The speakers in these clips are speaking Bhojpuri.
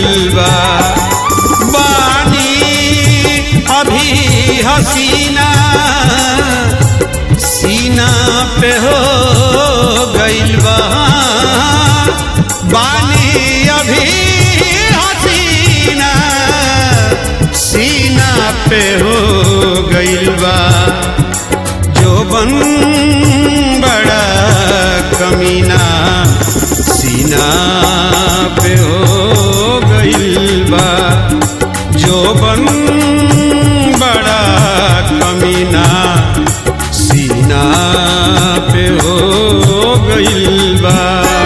गइल बा बानी अभी हसीना सीना पे हो गइल बा बानी अभी हसीना सीना पे हो गइल बा जोबन बड़ा कमीना सीना पे हो गइल बा जोबन बड़ा कमीना सीना पे हो गइल बा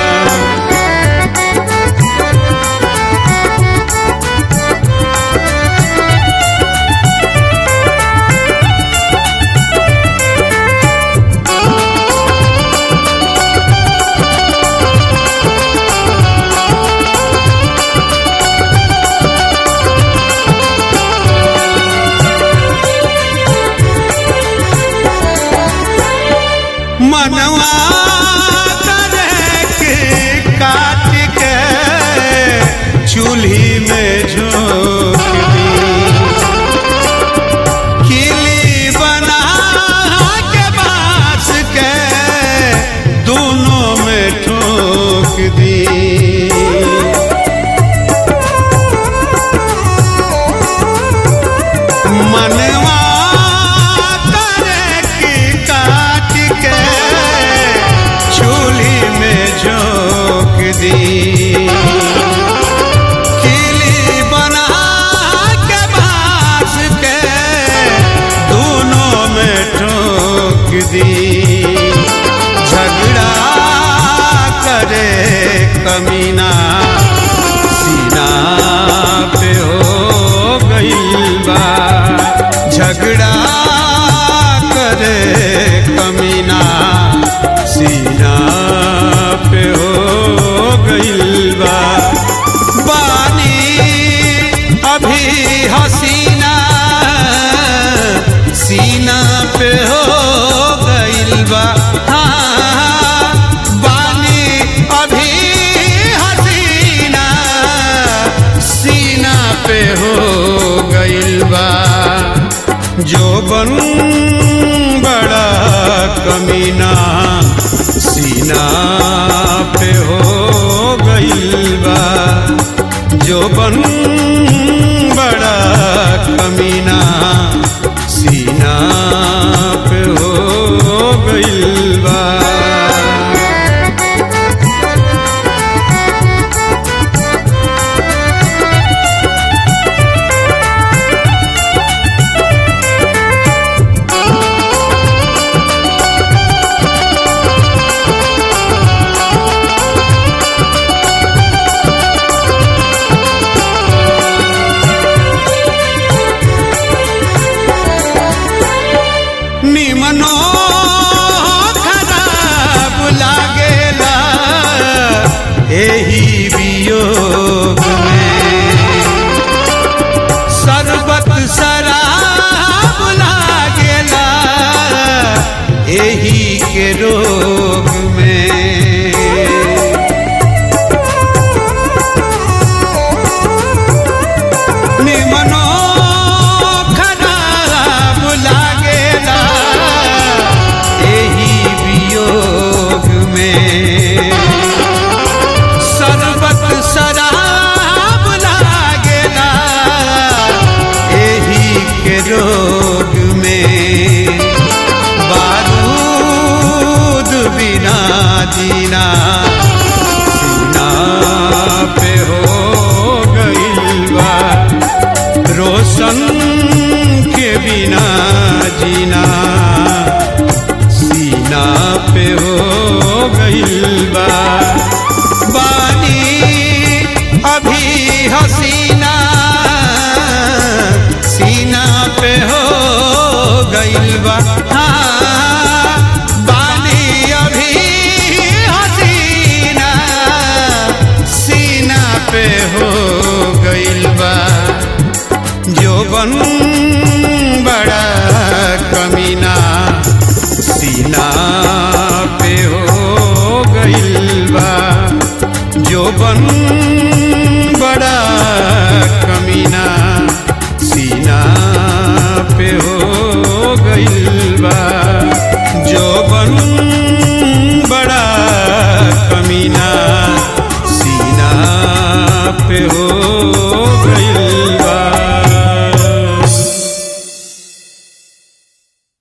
मनवा करे के काट के चूल्ही में झोंक दी किली बना के बांस के दोनों में ठोक दी मनवा करे की काट के चूल्ही में झोंक दी किली बना के बांस के दोनों में ठोक दी झगड़ा करे कमीना सीना पे हो गइल बा झगड़ा करे कमीना सीना पे हो गइल बा बानी अभी हसीना सीना पे हो गइल बा हाँ, बानी अभी हसीना सीना पे हो गइल बा जोबन बड़ा कमीना सीना पे हो गइल बा जोबन बड़ा कमीना सीना पे हो गइल बा निमनो खराब लागेला एही वियोग में शरबत शराब लागेला एही के रोग में निमनो खराब लागेला एही वियोग में शरबत शराब लागेला एही के रोग में बारूद बिना जीना सीना पे हो गइल बा रोशन के बिना जीना सीना पे हो गइल बा बानी अभी हसीना सीना पे हो गइल बा हाँ, बानी अभी हसीना सीना पे हो गइल बा जोबन बड़ा कमीना सीना पे हो गइल बा जोबन